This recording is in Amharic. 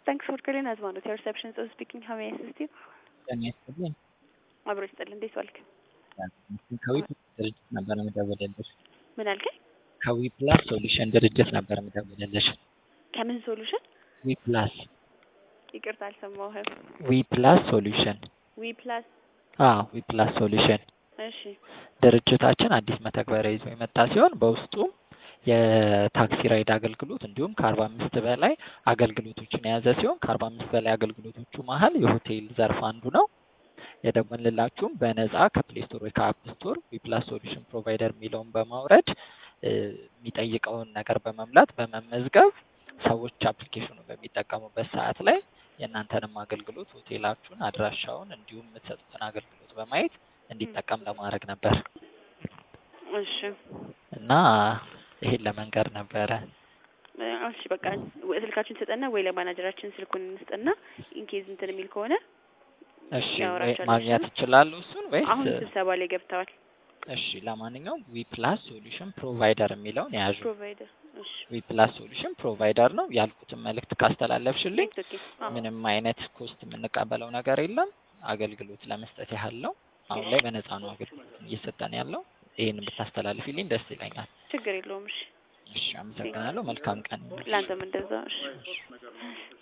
Thanks for calling us, one of your reception is speaking. How may I assist you? ጤና ይስጥልኝ። አብሮ ይስጥልኝ። እንዴት ዋልክ? ከዊ ድርጅት ነበር የምደውልልሽ። ምን አልከኝ? ከዊ ፕላስ ሶሉሽን ድርጅት ነበር የምደውልልሽ። ከምን ሶሉሽን? ዊ ፕላስ ይቅርታ አልሰማሁህም። ዊ ፕላስ ሶሉሽን ዊ ፕላስ አዎ ዊ ፕላስ ሶሉሽን እሺ ድርጅታችን አዲስ መተግበሪያ ይዞ የመጣ ሲሆን በውስጡም የታክሲ ራይድ አገልግሎት እንዲሁም ከአርባ አምስት በላይ አገልግሎቶችን የያዘ ሲሆን ከአርባ አምስት በላይ አገልግሎቶቹ መሀል የሆቴል ዘርፍ አንዱ ነው። የደወልንላችሁም በነጻ ከፕሌይ ስቶር ወይ ከአፕ ስቶር ዊፕላስ ሶሉሽን ፕሮቫይደር የሚለውን በማውረድ እ የሚጠይቀውን ነገር በመምላት በመመዝገብ ሰዎች አፕሊኬሽኑ በሚጠቀሙበት ሰዓት ላይ የእናንተንም አገልግሎት ሆቴላችሁን፣ አድራሻውን እንዲሁም የምትሰጡትን አገልግሎት በማየት እንዲጠቀም ለማድረግ ነበር እሺ እና ይሄን ለመንገር ነበረ። እ እሺ በቃ ወይ ስልካችን ስጠና ወይ ለማናጀራችን ስልኩን እንስጥና ኢንኬዝ እንትን የሚል ከሆነ እሺ ወይ ያወራቸዋል። ማግኘት ይችላሉ እሱን ወይስ? አሁን ስብሰባ ላይ ገብተዋል። እሺ ለማንኛውም ዊ ፕላስ ሶሉሽን ፕሮቫይደር የሚለውን የያዙ ፕሮቫይደር እሺ ዊ ፕላስ ሶሉሽን ፕሮቫይደር ነው ያልኩትን መልእክት ካስተላለፍሽልኝ ኦኬ አዎ ምንም አይነት ኮስት የምንቀበለው ነገር የለም። አገልግሎት ለመስጠት ያህል ነው። አሁን ላይ በነፃ ነው አገልግሎት እየሰጠን ያለው። ይህን ብታስተላልፊልኝ ደስ ይለኛል። ችግር የለውም። እሺ እሺ አመሰግናለሁ። መልካም ቀን። ለአንተም እንደዛ እሺ